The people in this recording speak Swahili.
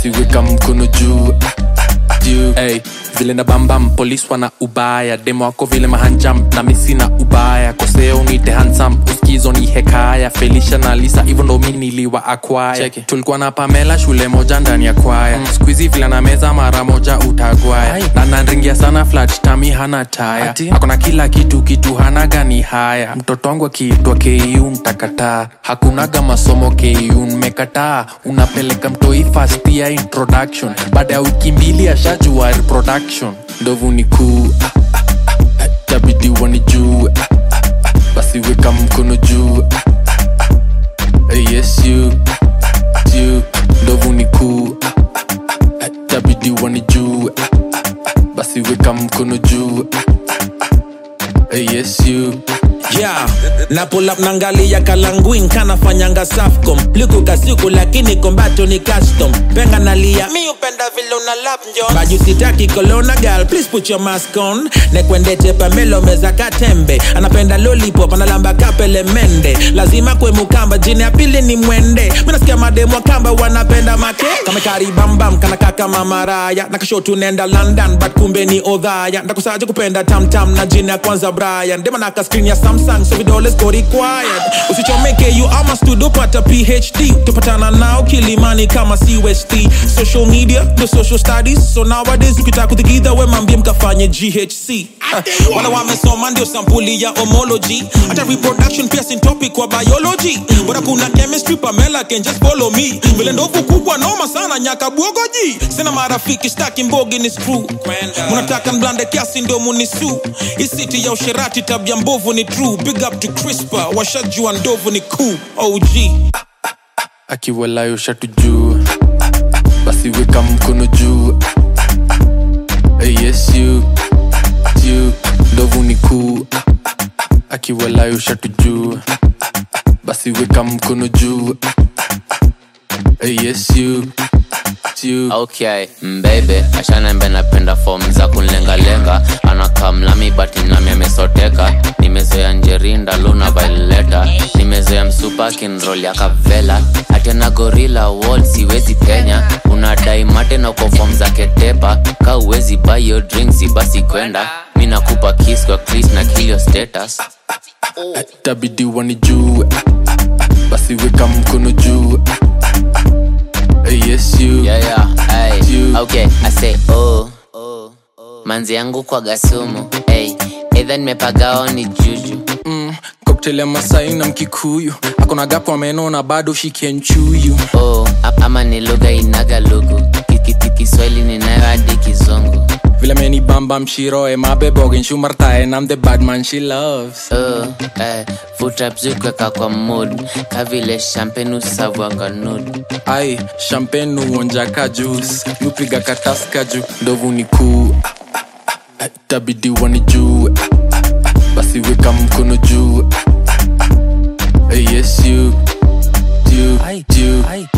basi weka mkono juu juu hey, vile na bambam polis wana ubaya demo wako vile mahanjam na misi na ubaya koseo nite hansam uskizo ni hekaya felisha na lisa hivyo ndo mi niliwa akwaya tulikuwa na pamela shule moja ndani ya kwaya mm. skuizi vile na meza mara moja utagwaya na nanringia sana flat tami hana taya akona kila kitu kitu hana gani haya mtoto wangu akiitwa ku mtakataa hakunaga masomo ku mmekataa unapeleka mtoi fast ya introduction baada ya wiki mbili ashajua reproduction ndovu ni kuu ah, ah, ah, ah, tabidi wani juu ah, ah, ah, basi weka mkono juu ah, ah, ah, eh, yes you ah, ah, you ndovu ni kuu ah, ah, ah, ah, tabidi wani juu ah, ah, ah, basi weka mkono juu ah, ah, ah, eh, yes you yeah na pull up nangalia kalanguin kanafanyanga safcom likuka siku lakini kombato ni custom penga nalia mi upenda vile una lap njon baju sitaki kolona gal please put your mask on nekwendete pamelo meza katembe anapenda lollipop analamba kapele mende lazima kwe mukamba jini ya pili ni mwende minasikia mademo kamba wanapenda make kamekaribambam kanaka kama maraya nakashotu nenda london but kumbe ni odhaya ndakusaje kupenda tamtam na jini ya kwanza brian dema naka screen ya samsung so vidole go required usichomeke you ama studio pata phd tupatana nao kilimani kama cust social media the social studies so nowadays ukitaka kuthikidha we mambie mkafanye ghc Ah, wala wamesoma ndio sampuli ya homology hata reproduction pia sin topic kwa biology bora kuna chemistry pamela can just follow me vile ndovu kubwa noma sana nyaka bwogoji sina marafiki staki mbogi ni screw munataka mblande kiasi ndio munisu isiti ya usherati tabia mbovu ni true big up to crispa washajua ndovu ni cool og akiwalayo shatu juu basi weka mkono juu Eh, yes you you ndovu ni kuu akiwalayo shatu juu basi weka mkono juu Eh, yes you you okay mbebe ashanembe napenda fom za kunlengalenga anakamlami bati nami amesoteka nimezoea njerinda luna vaileta nimezoea msupa kinrol ya kavela atena gorila wall siwezi penya unadai mate na uko fom za ketepa ka uwezi bayo drinks basi kwenda mi nakupa kiss kwa clis na kilio status tabidi wani juu basi weka mkono juu Eh, yes you yeah, yeah, ay. You. okay i say oh manzi yangu kwa gasumu hey. edha nimepagao ni juju mm, cocktail ya masai na mkikuyu akona gapo ameno na bado shikie nchuyu oh, a- ama ni lugha inaga lugu kikiti kiswahili ninayo hadi kizungu vile meni bamba mshiroe mabebogen shumartae nam the badman she loves oh, eh, futrapzukweka kwa mood kavile champagne usavwanga nud ai champagne uonjaka juice nupiga kataska juu ndovu ni kuu Eh, tabidi wani juu basi weka mkono juu Eh, yes you you you